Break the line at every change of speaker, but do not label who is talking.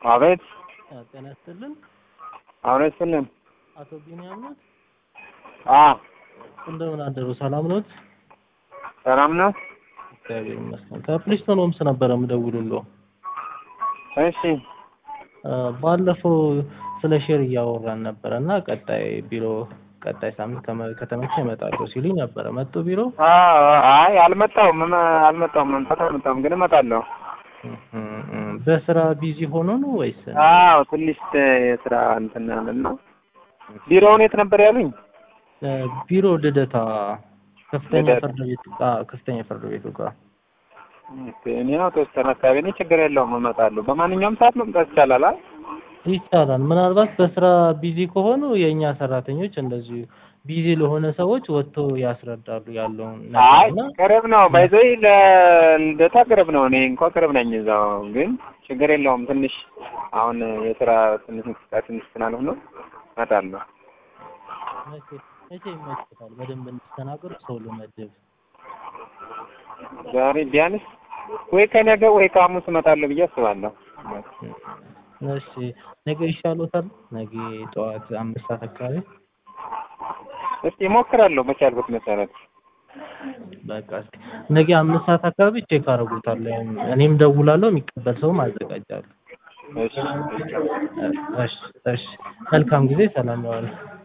አቤት
ጤና ይስጥልን።
አብሬት ስልን
አቶ ቢኒያም ኖት?
አ
እንደምን አደሩ? ሰላም ኖት?
ሰላም ነው።
እግዚአብሔር ይመስገን። ከፕሪስቶን ሆምስ ነበረ የምደውልልዎ።
እሺ
አ፣ ባለፈው ስለ ሼር እያወራን ነበረ እና ቀጣይ ቢሮ ቀጣይ ሳምንት ከመ- ከተመቸ እመጣለሁ ሲሉኝ ነበረ። መጡ ቢሮ?
አ አይ አልመጣሁም መ- አልመጣሁም መምጣት አልመጣሁም ግን እመጣለሁ።
እም፣ እም፣ በስራ ቢዚ ሆኖ ነው ወይስ?
አዎ ትንሽ የስራ እንትን አለና ቢሮውን የት ነበር ያሉኝ?
እ፣ ቢሮ ልደታ ከፍተኛ
ልደታ።
ፍርድ ቤት አ፣ ከፍተኛ ፍርድ ቤቱ ጋር
ኦኬ፣ እኔ ያው ተወሰነ አካባቢ ነኝ። ችግር የለውም እመጣለሁ። በማንኛውም ሰዓት መምጣት ይቻላል። አይ
ይቻላል። ምናልባት በስራ ቢዚ ከሆኑ የእኛ ሰራተኞች እንደዚሁ ቢዚ ለሆነ ሰዎች ወጥቶ ያስረዳሉ ያለውን
አይ
ነገር እና
ቅርብ ነው ባይዘይ ለልደታ ቅርብ ነው። እኔ እንኳን ቅርብ ነኝ እዛው፣ ግን ችግር የለውም። ትንሽ አሁን የስራ ትንሽ እንቅስቃሴ ትንሽ ስላልሆነ እመጣለሁ።
መቼ መቼ ይመችታል? በደንብ እንዲስተናገሩ ሰው ልመድብ።
ዛሬ ቢያንስ ወይ ከነገ ወይ ከሐሙስ እመጣለሁ ብዬ አስባለሁ።
እሺ ነገ ይሻሎታል? ነገ ጠዋት አምስት ሰዓት አካባቢ
እስቲ እሞክራለሁ በቻልኩት መሰረት።
በቃ እስኪ ነገ አምስት ሰዓት አካባቢ ቼክ አደርጉታለሁ። እኔም ደውላለሁ፣ የሚቀበል ሰውም አዘጋጃለሁ።
እሺ
እሺ እሺ መልካም ጊዜ፣ ሰላም ዋሉ።